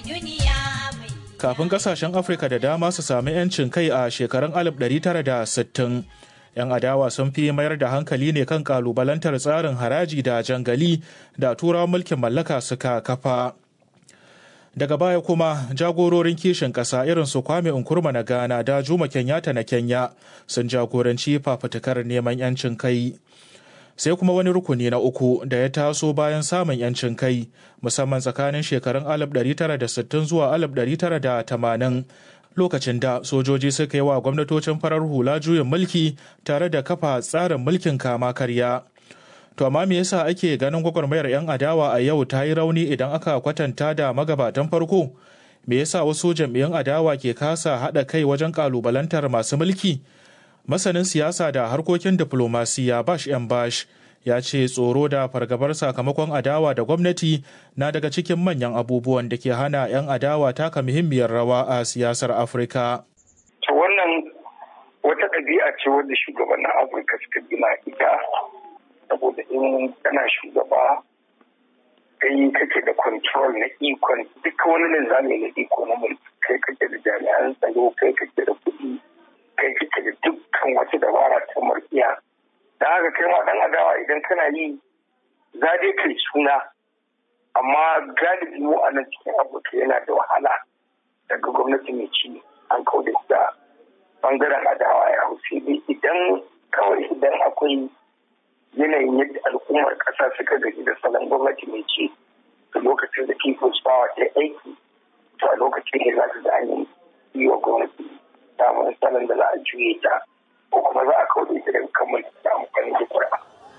Kafin kasashen Afirka da dama su sami 'yancin kai a shekarun 1960, 'yan adawa sun fi mayar da hankali ne kan kalubalantar tsarin haraji da jangali da turawan mulkin mallaka suka kafa. Daga baya kuma jagororin kishin ƙasa irin su Kwame Nkrumah na Ghana da Juma Kenyatta na Kenya sun jagoranci fafutukar neman 'yancin kai. sai kuma wani rukuni na uku da ya taso bayan samun 'yancin kai musamman tsakanin shekarun 1960 zuwa 1980 lokacin da sojoji suka yi wa gwamnatocin farar hula juyin mulki tare da kafa tsarin mulkin kama karya. To amma me yasa ake ganin gwagwarmayar 'yan adawa a yau ta yi rauni idan aka kwatanta da magabatan farko? Me yasa wasu jam'iyyun adawa ke kasa haɗa kai wajen ƙalubalantar masu mulki? masanin siyasa da harkokin diplomasiya bash yan bash ya ce tsoro da fargabar sakamakon adawa da gwamnati na daga cikin manyan abubuwan da ke hana 'yan adawa taka muhimmiyar rawa a siyasar afirka to wannan wata ɗabi'a ce wadda shugabannin afirka suka gina ita saboda in kana shugaba kai kake da control na ikon duka wani linzami na iko na mulki kai kake da jami'an tsaro kai kake da kuɗi kai kike da dukkan wata dabara ta murkiya da haka kai ma dan adawa idan kana yi za dai kai suna amma galibi mu a nan cikin afirka yana da wahala daga gwamnati mai ci an kauda da bangaren adawa ya hausi dai idan kawai idan akwai yanayin yadda al'ummar ƙasa suka gaji da salon gwamnati mai ci da lokacin da people's power ta aiki to a lokacin ne za su da an yi wa gwamnati samun salon da za a juye ta ko kuma za a kawo ita daga kan mulki da amfani da kura.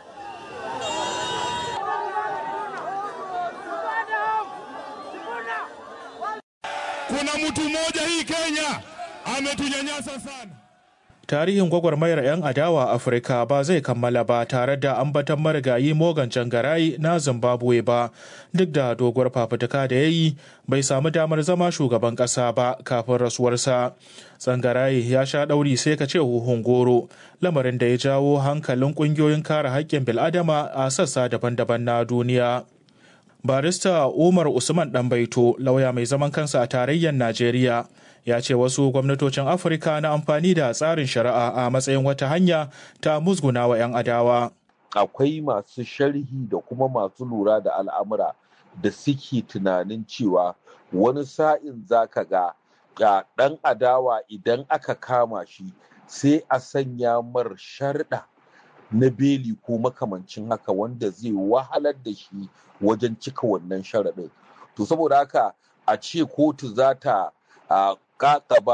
Kuna mtu mmoja hii Kenya ametunyanyasa sana. Tarihin gwagwarmayar 'yan adawa Afirka ba zai kammala ba tare da ambatan marigayi Morgan Changarai na Zimbabwe ba, duk da doguwar fafutuka da ya yi bai samu damar zama shugaban ƙasa ba kafin rasuwarsa. Tsangarai ya sha ɗauri sai ka ce huhun goro, lamarin da ya jawo hankalin ƙungiyoyin kare haƙƙin bil'adama a sassa daban-daban na duniya. barista umar usman ɗanbaito lauya mai zaman kansa a tarayyar najeriya ya ce wasu gwamnatocin afirka na amfani da tsarin shari'a a matsayin wata hanya ta musguna wa 'yan adawa akwai masu sharhi da kuma masu lura da al'amura da suke tunanin cewa wani sa'in zaka ga ga ɗan adawa idan aka kama shi sai a sanya mar sharɗa na beli ko makamancin haka wanda zai wahalar da shi wajen cika wannan sharaɗin to saboda haka a ce kotu za ta ba